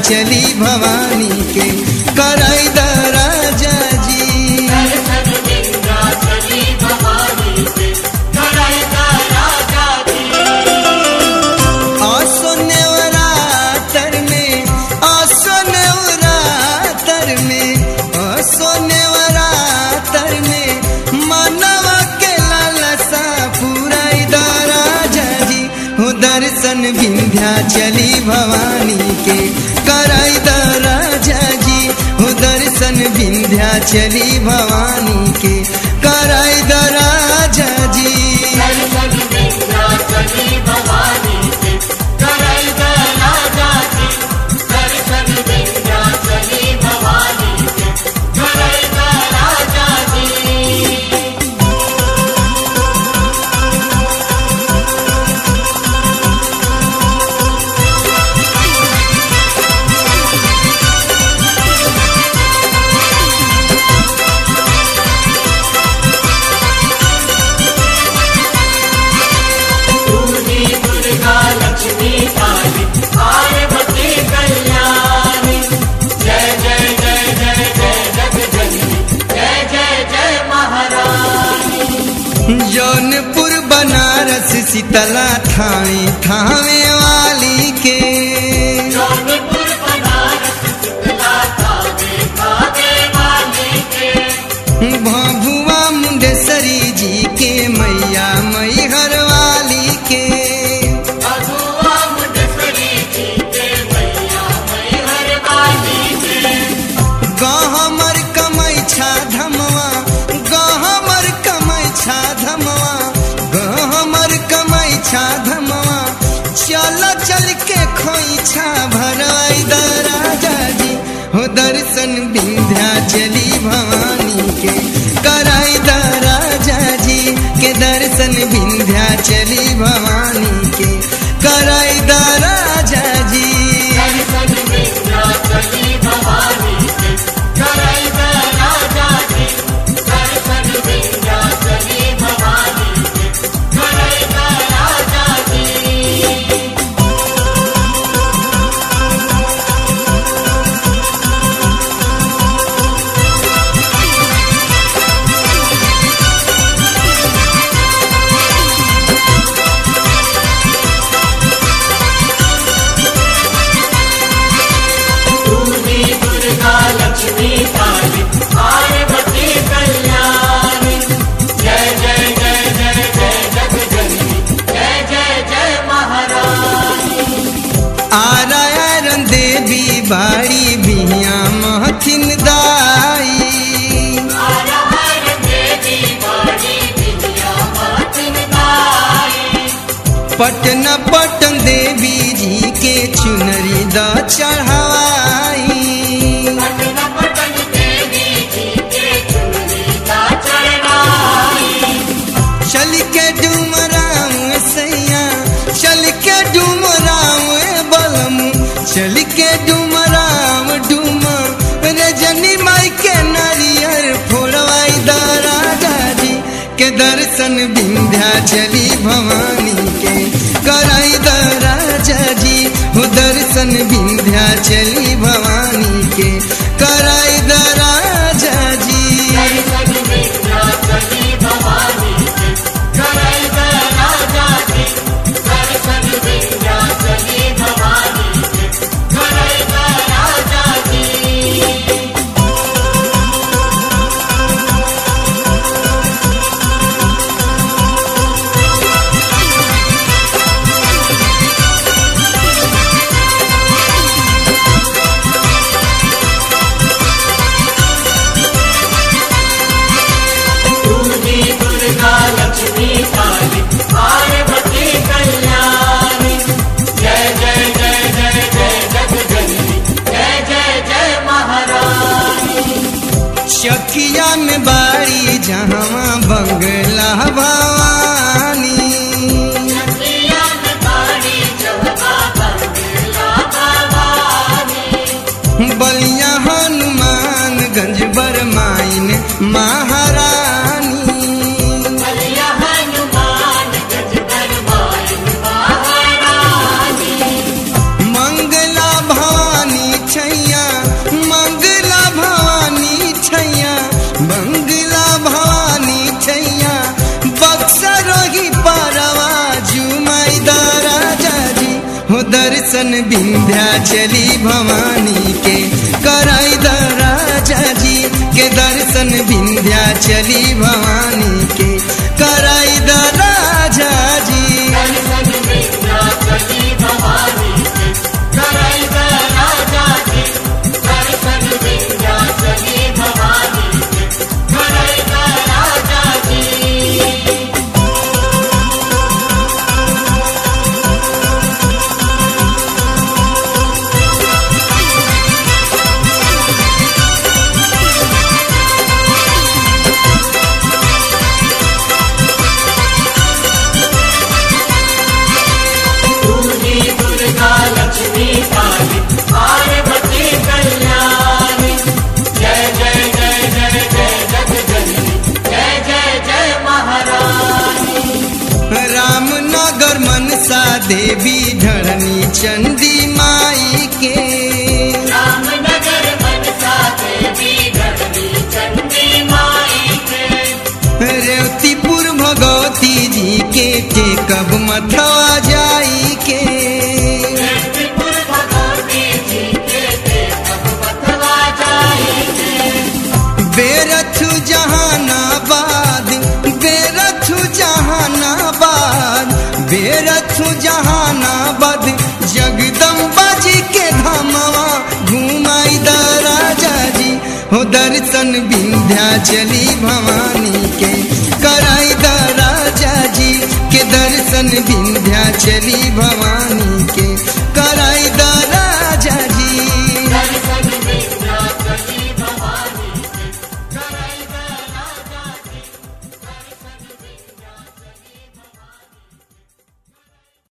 चली भवानी के कराई द राजा जी दर्शन विंध्याचली भवानी के कराएगा राजा जी आसो नेवरातर में आसो नेवरातर में आसो नेवरातर में मानवा के लालसा पूराई द राजा जी हो दर्शन विंध्याचली भवानी के कराई द राजा जी हो दर्शन विंध्याचली भवानी के कराई द राजा जी दर्शन विंध्याचली भवानी के कराएगा राजा जी दर्शन विंध्याचली भवानी के कराएगा राजा जी दूधी दुर्गा लक्ष्मी काली पार्वती कल्याणी जय जय जय जय जय जग जननी जय जय जय महारानी जौनपुर बनारस शीतला थावे थावे वाली के जौनपुर बनारस शीतला कावे कावे वाली के भभुआ मुंडेश्वरी जी के मैया मैहर वाली के मधुआ मुंडेश्वरी जी के मैया मैहर वाली के गहमर कमै छा धमवा गहमर कमै छा धमवा गहमर कमै छा धमवा चल चल के खोई छा भराई द राजा जी हो दर्शन विंध्याचली भवानी के कराई द राजा जी के दर्शन विंध्याचली भवानी के कराई द राजा जी दर्शन विंध्याचली भवानी के कराएगा राजा जी दर्शन विंध्याचली भवानी के कराएगा राजा जी दूधी दुर्गा लक्ष्मी काली पार्वती कल्याणी जय जय जय जय जय जग जननी जय जय जय महारानी आरायरन देवी बाड़ी बिया महथिन दाई हर हर देवी बड़ी विद्या मातिन गाई पटन पटन देवी जी के चुनरी द चढ़ाई पटन पटन देवी जी के चुनरी का चढ़ाई चल के डुमराम सैया चल के डुमराम बलम चल के डुमराम डुम रजनी माई के नारियर फोड़वाई द राजा जी के दर्शन विंध्याचली भवानी के कराई द राजा जी हो दर्शन विंध्याचली भवानी के कराई द राजा जी दर्शन विंध्याचली भवानी के कराएगा राजा जी दर्शन विंध्याचली भवानी के कराएगा राजा जी दूधी दुर्गा लक्ष्मी काली पार्वती कल्याणी जय जय जय जय जय जग जननी जय जय जय महारानी चकिया में बाड़ी जहाँ बंगला भवानी चकिया में बाड़ी चौका बंगला भवानी बलिया हनुमानगंज बरमाइन महारानी बलिया हनुमान गज बरमाइन महारानी मंगला भवानी दर्शन विंध्याचली भवानी के कराई द राजा जी के दर्शन विंध्याचली भवानी के कराई द राजा जी दर्शन विंध्याचली भवानी के कराई द राजा जी दर्शन विंध्याचली भवानी के कराई द राजा जी पूजी दुर्गा लक्ष्मी काली पार्वती कल्याणी जय जय जय जय जय जग जननी जय जय जय महारानी रामनगर मनसा देवी धरणी चंडी माई के रामनगर मनसा देवी धरणी चंडी माई के रेवतीपुर भगवती जी के टेकब मथवा जाई के त्रिपुर भगवती जी के देव बतवा जाएंगे बेरथु जहानाबाद बेरथु जहानाबाद बेरथु जहानाबाद जगदम्बा जी के धामवा घुमाई द राजा जी हो दर्शन विंध्याचली भवानी के कराई द राजा जी के दर्शन विंध्याचली भवानी